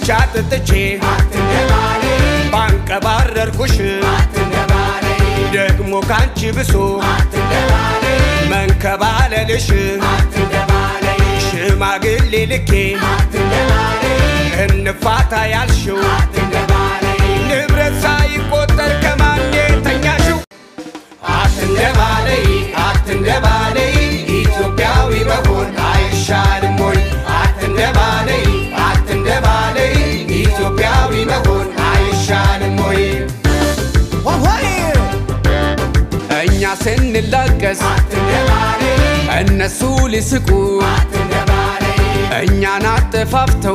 ጠጥቼ ባንቀባረርኩሽ ደግሞ ካንቺ ብሶ መንከባለልሽ ሽማግሌ ልኬ እንፋታ ያልሽው ንብረት ሳይቆጠር ከማን ተኛሽው? አትንደባለይ አትንደባለይ ኢትዮጵያዊ መሆን አይሻልም ወይ? አትንደባለይ አትንደባለይ ኢትዮጵያዊ መሆን አይሻልም ወይ? እኛ ስንላቀስ እነሱ ሊስቁ እኛን አጠፋፍተው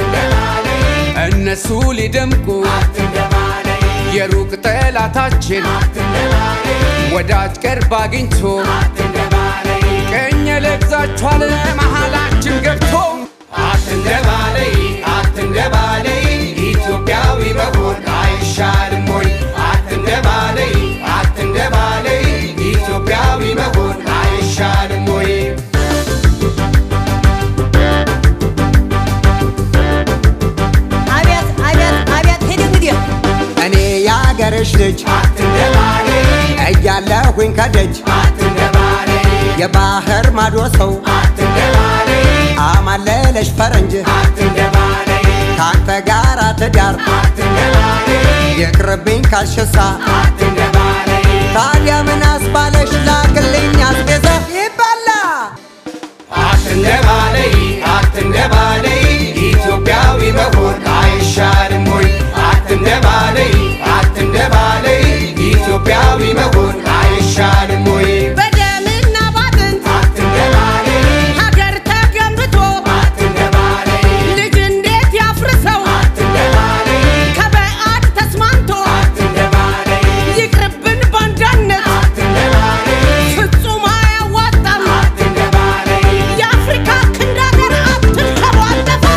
እነሱ ሊደምቁ የሩቅ ጠላታችን ወዳጅ ቅርብ አግኝቶ ቀኝ ለግዛችኋል መሃላችን ገብቶ አትንደባለይ አትንደባለይ ኢትዮጵያዊ መሆን አይሻልም ወይ? አትንደባለይ አትንደባለይ ኢትዮጵያዊ መሆን አይሻልም ወይ? አቤት አቤት አቤት ሂድ እንግዲህ እኔ የአገርሽ ልጅ አትንደባለይ እያለሁኝ ከደጅ አትንደባለይ የባህር ማዶ ሰው አትንደባለይ አማለለሽ ፈረንጅ አትንደባለይ ካንተ ጋር ትዳር አትንደባለይ ይቅርብኝ ካልሽሳ አትንደባለይ ታዲያ ምን አስባለሽ ላክልኝ አስቤዛ ይባላ አትንደባለይ አትንደባለይ ኢትዮጵያዊ መሆን አይሻልም ወይ? አትንደባለይ አትንደባለይ ኢትዮጵያዊ መሆን አይሻልም ወይ? በደምና ባጥንት አትንደባለይ ሀገር ተገንብቶ አትንደባለይ ልጅ እንዴት ያፍርሰው አትንደባለይ ከበዓድ ተስማምቶ አትንደባለይ ይቅርብን ባንዳነት አትንደባለይ ፍጹም አያዋጣም አትንደባለይ የአፍሪካ ክንድ ሀገር አትንከባለፈም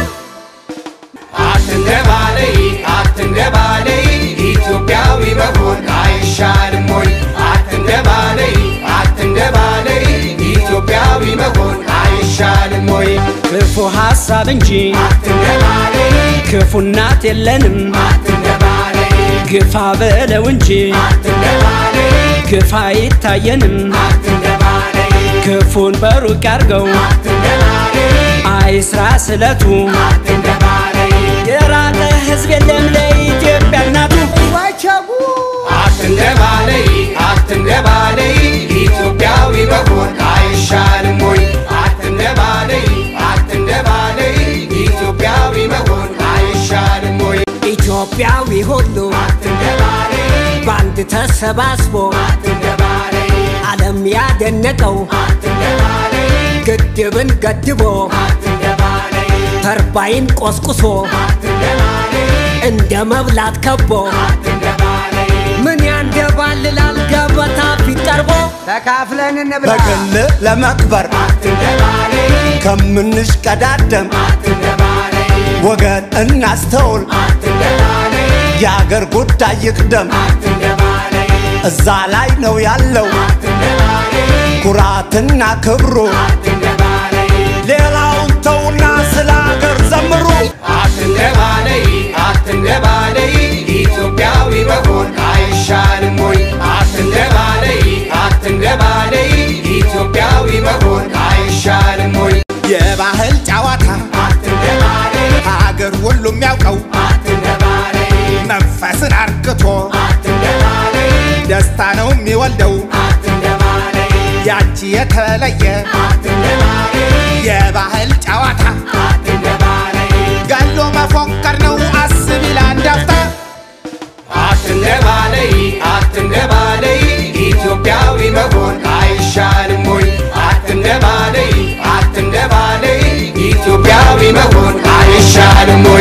አትንደባለይ አትንደባለይ ኢትዮጵያዊ መሆን አይሻልም ወይ? አትንደባለይ አትንደባለይ ኢትዮጵያዊ መሆን አይሻልም ወይ? ክፉ ሐሳብ እንጂ አትንደባለይ ክፉ እናት የለንም። አትንደባለይ ግፋ በለው እንጂ አትንደባለይ ግፋ አይታየንም። አትንደባለይ ክፉን በሩቅ ያርገው አትንደባለይ አይስራ ስለቱ አትንደባለይ የራቀ ሕዝብ የለም ለኢትዮጵያ እናቱ። ዋቸጉ አትንደባለይ አትንደባለይ ኢትዮጵያዊ መሆን አይሻልም ወይ? አትንደባለይ አትንደባለይ ኢትዮጵያዊ መሆን አይሻልም ወይ? ኢትዮጵያዊ ሁሉ አትንደባለይ በአንድ ተሰባስቦ አትንደባለይ ዓለም ያደነቀው አትንደባለይ ግድብን ገድቦ አትንደባለይ ተርባይን ቆስቁሶ አትንደባለይ እንደ መብላት ከቦ አትንደባለይ ምን ያንደባልላል ገበታ ፊት ቀርቦ ተካፍለን እንብላ በግል ለመክበር አትንደባለይ ከምንሽቀዳደም አትንደባለይ ወገን እናስተውል፣ አትንደባለይ የአገር ጉዳይ ይቅደም። አትንደባለይ እዛ ላይ ነው ያለው አትንደባለይ ኩራትና ክብሩ። አትንደባለይ ሌላውን ተውና ስለ አገር ዘምሩ። አትንደባለይ አትንደባለይ ኢትዮጵያዊ መሆን አይሻልም ወይ? አትንደባለይ አትንደባለይ ኢትዮጵያዊ መሆን አይሻልም ወይ? የባህል ጨዋታ አትንደባለይ ሀገር ሁሉ የሚያውቀው አትንደባለይ መንፈስን አርክቶ አትንደባለይ ደስታ ነው የሚወልደው አትንደባለይ ያቺ የተለየ አትንደባለይ የባህል ጨዋታ አትንደባለይ ገሎ መፎከር ነው አስብ ይላል ዳፍታ አትንደባለይ አትንደባለይ ኢትዮጵያዊ መሆን አይሻልም ወይ? አትንደባለይ አትንደባለይ ኢትዮጵያዊ መሆን አይሻልም ወይ?